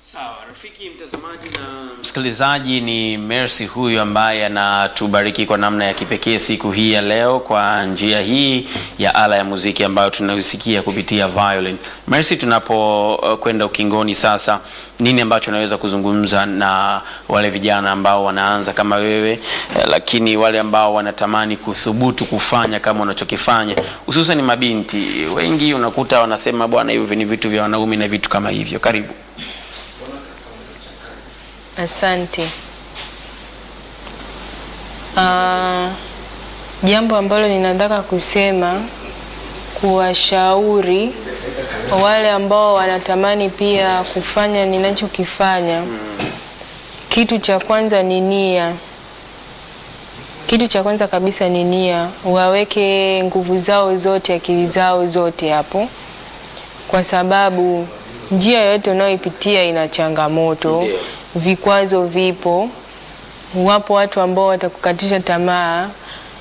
Sawa, rafiki mtazamaji na msikilizaji, ni Mercy huyu ambaye anatubariki kwa namna ya kipekee siku hii ya leo kwa njia hii ya ala ya muziki ambayo tunausikia kupitia violin. Mercy, tunapokwenda uh, ukingoni sasa, nini ambacho unaweza kuzungumza na wale vijana ambao wanaanza kama wewe eh, lakini wale ambao wanatamani kuthubutu kufanya kama unachokifanya, hususan mabinti wengi unakuta wanasema bwana, hivi ni vitu vya wanaume na vitu kama hivyo. Karibu. Asante. Ah, jambo ambalo ninataka kusema kuwashauri wale ambao wanatamani pia kufanya ninachokifanya. Kitu cha kwanza ni nia. Kitu cha kwanza kabisa ni nia. Waweke nguvu zao zote, akili zao zote hapo, kwa sababu njia yoyote unayoipitia ina changamoto Ndio. vikwazo vipo, wapo watu ambao watakukatisha tamaa,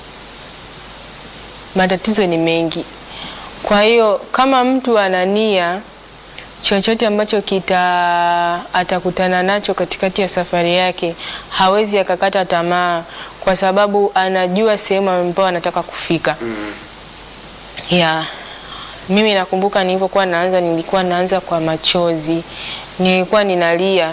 matatizo ni mengi. Kwa hiyo kama mtu ana nia, chochote ambacho kita atakutana nacho katikati ya safari yake hawezi akakata tamaa, kwa sababu anajua sehemu ambayo anataka kufika. Yeah. Mimi nakumbuka nilivyokuwa naanza, nilikuwa naanza kwa machozi, nilikuwa ninalia.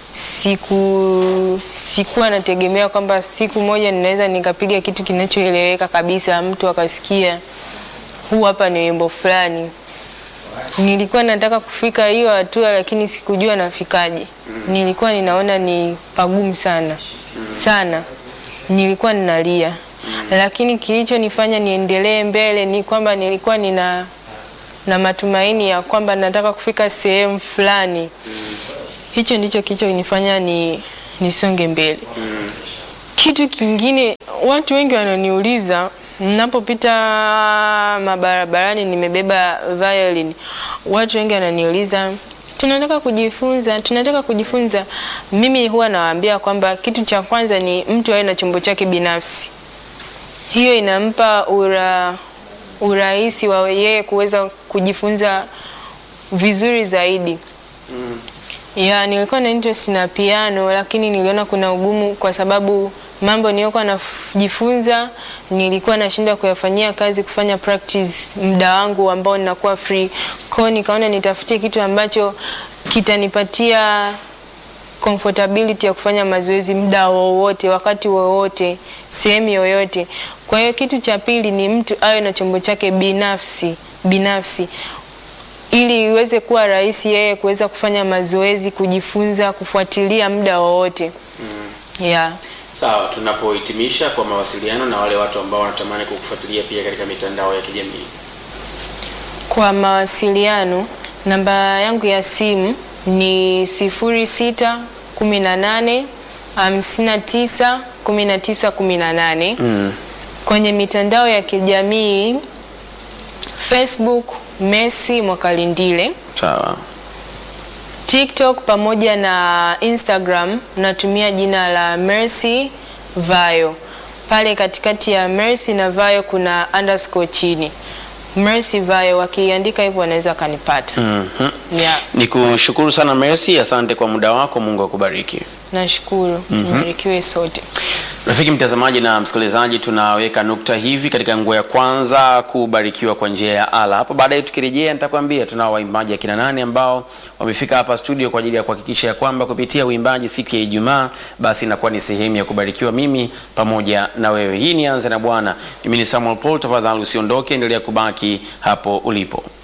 Siku sikuwa nategemea kwamba siku moja ninaweza nikapiga kitu kinachoeleweka kabisa, mtu akasikia huu hapa ni wimbo fulani. Nilikuwa nataka kufika hiyo hatua, lakini sikujua nafikaje. Nilikuwa ninaona ni pagumu sana sana, nilikuwa ninalia, lakini kilichonifanya niendelee mbele ni kwamba nilikuwa nina na matumaini ya kwamba nataka kufika sehemu fulani. Hicho ndicho kilichonifanya ni nisonge mbele. Kitu kingine, watu wengi wananiuliza ninapopita mabarabarani nimebeba violin, watu wengi wananiuliza tunataka kujifunza, tunataka kujifunza. Mimi huwa nawaambia kwamba kitu cha kwanza ni mtu awe na chombo chake binafsi. Hiyo inampa ura, urahisi wa yeye kuweza kujifunza vizuri zaidi. Ya, nilikuwa na interest na piano lakini niliona kuna ugumu kwa sababu mambo niliyokuwa najifunza nilikuwa nashindwa kuyafanyia kazi, kufanya practice muda wangu ambao ninakuwa free. Kwa hiyo nikaona nitafutie kitu ambacho kitanipatia comfortability ya kufanya mazoezi muda wowote, wakati wowote, sehemu yoyote. Kwa hiyo kitu cha pili ni mtu awe na chombo chake binafsi binafsi ili iweze kuwa rahisi yeye kuweza kufanya mazoezi, kujifunza, kufuatilia muda wowote. Yeah. Sawa, tunapohitimisha kwa mawasiliano na wale watu ambao wanatamani kukufuatilia pia katika mitandao ya kijamii. Kwa mawasiliano namba yangu ya simu ni 06 18 59 19 18. Mm. Kwenye mitandao ya kijamii Facebook Mercy Mwakalindile, Sawa. TikTok pamoja na Instagram natumia jina la Mercy Vayo. Pale katikati ya Mercy na Vayo kuna underscore chini. Mercy Vayo wakiandika hivyo wanaweza kanipata. Mhm. Yeah, Nikushukuru sana Mercy, asante kwa muda wako, Mungu akubariki. nashukuru. Mbarikiwe sote. Rafiki mtazamaji na msikilizaji, tunaweka nukta hivi katika nguo ya kwanza kubarikiwa kwa njia ya ala. Hapo baadaye tukirejea, nitakwambia tunao waimbaji akina nane ambao wamefika hapa studio kwa ajili ya kuhakikisha ya kwamba kupitia uimbaji siku ya Ijumaa basi inakuwa ni sehemu ya kubarikiwa mimi pamoja na wewe. Hii ni Anza na Bwana. Mimi ni Samuel Paul, tafadhali usiondoke, endelea kubaki hapo ulipo.